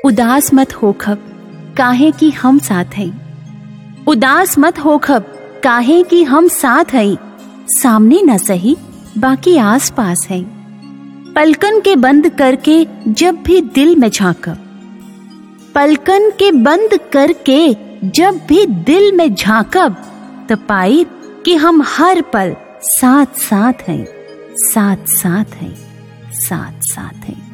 उदास मत होखब काहे कि हम साथ हैं उदास मत होखब काहे कि हम साथ हैं सामने न सही बाकी आस पास हैं पलकन के बंद करके जब भी दिल में झांकब पलकन के बंद करके जब भी दिल में झांकब तो पाई कि हम हर पल साथ साथ हैं साथ साथ हैं साथ साथ हैं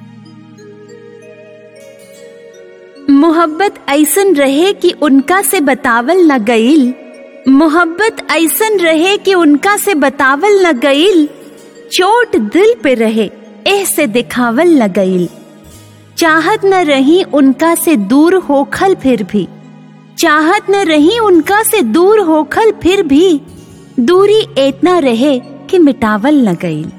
मोहब्बत ऐसन रहे कि उनका से बतावल न गईल मोहब्बत ऐसन रहे कि उनका से बतावल न गईल चोट दिल पे रहे एह से दिखावल न गईल चाहत न रही उनका से दूर होखल फिर भी चाहत न रही उनका से दूर होखल फिर भी दूरी इतना रहे कि मिटावल न गईल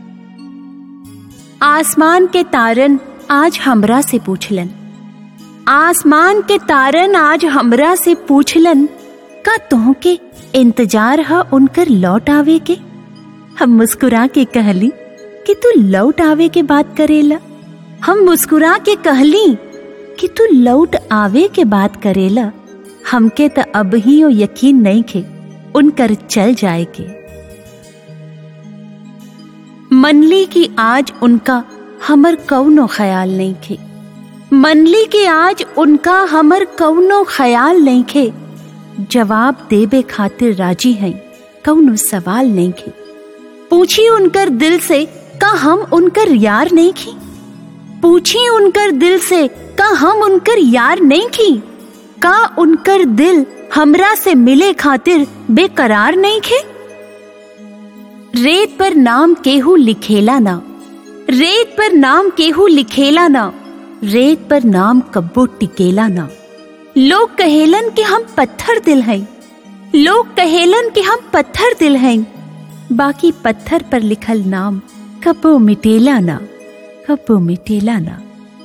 आसमान के तारन आज हमरा से पूछलन आसमान के तारन आज हमरा से पूछलन का तुह के इंतजार है उनकर लौट आवे के हम मुस्कुरा के कहली कि तू लौट आवे के बात करेला हम मुस्कुरा के कहली कि तू लौट आवे के बात करेला हमके तो अब ही ओ यकीन नहीं खे उनकर चल जाए के मनली की आज उनका हमर कौनो ख्याल नहीं खे मनली के आज उनका हमर कौनो ख्याल नहीं खे जवाब देबे खातिर राजी हैं कौनो सवाल नहीं खे पूछी उनकर दिल से का हम उनकर यार नहीं खी पूछी उनकर दिल से का हम उनकर यार नहीं खी का उनकर दिल हमरा से मिले खातिर बेकरार नहीं खे रेत पर नाम केहू लिखेला ना रेत पर नाम केहू लिखेला ना रेत पर नाम कब्बो टिकेला ना लोग कहेलन कि हम पत्थर दिल हैं लोग कहेलन कि हम पत्थर दिल हैं बाकी पत्थर पर लिखल नाम कब्बो मिटेला ना कब्बो मिटेला ना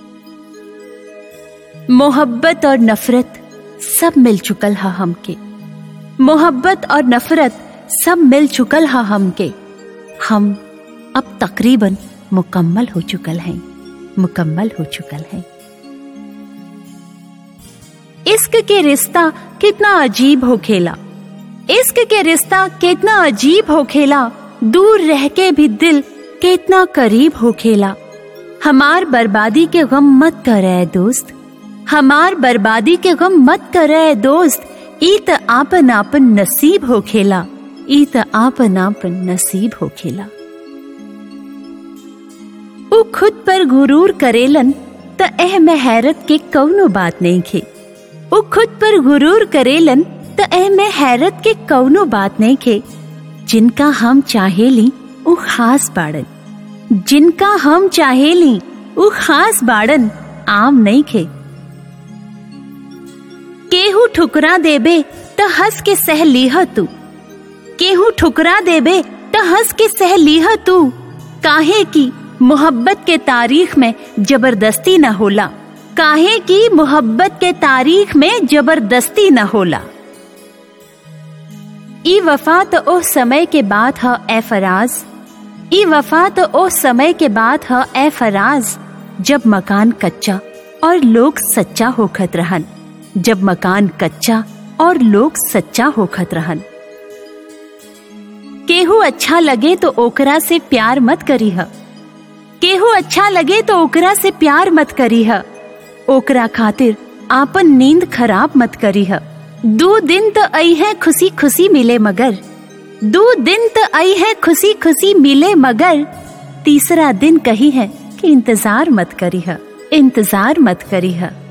मोहब्बत और नफरत सब मिल चुकल हा हमके मोहब्बत और नफरत सब मिल चुकल हा हमके हम अब तकरीबन मुकम्मल हो चुकल हैं मुकम्मल हो चुकल हैं इश्क के रिश्ता कितना अजीब हो खेला इश्क के रिश्ता कितना अजीब हो खेला दूर रह के भी दिल कितना करीब हो खेला हमार बर्बादी के गम मत करे दोस्त हमार बर्बादी के गम मत करे दोस्त ई त आपन आपन नसीब हो खेला ई त आपन आपन नसीब हो खेला उ खुद पर गुरूर करेलन त एह में हैरत के कौनो बात नहीं खे उ खुद पर गुरूर करेलन त एह में हैरत के कौनो बात नहीं खे जिनका हम चाहेली उ खास बाड़न जिनका हम चाहेली उ खास बाड़न आम नहीं खे केहू ठुकरा देबे त हंस के सह लीह तू केहू ठुकरा देबे त हंस के सह लीह तू काहे की मोहब्बत के तारीख में जबरदस्ती न होला काहे की मोहब्बत के तारीख में जबरदस्ती न होला ई वफा तो ओ समय के बाद ह ए फराज ई वफा तो ओ समय के बाद ह ए फराज जब मकान कच्चा और लोग सच्चा होखत रहन जब मकान कच्चा और लोग सच्चा होखत रहन केहू अच्छा लगे तो ओकरा से प्यार मत करी ह केहू अच्छा लगे तो ओकरा से प्यार मत करी ह ओकरा खातिर आपन नींद खराब मत करी ह दो दिन तो आई है खुशी खुशी मिले मगर दो दिन तो आई है खुशी खुशी मिले मगर तीसरा दिन कही है कि इंतजार मत करी है इंतजार मत करी है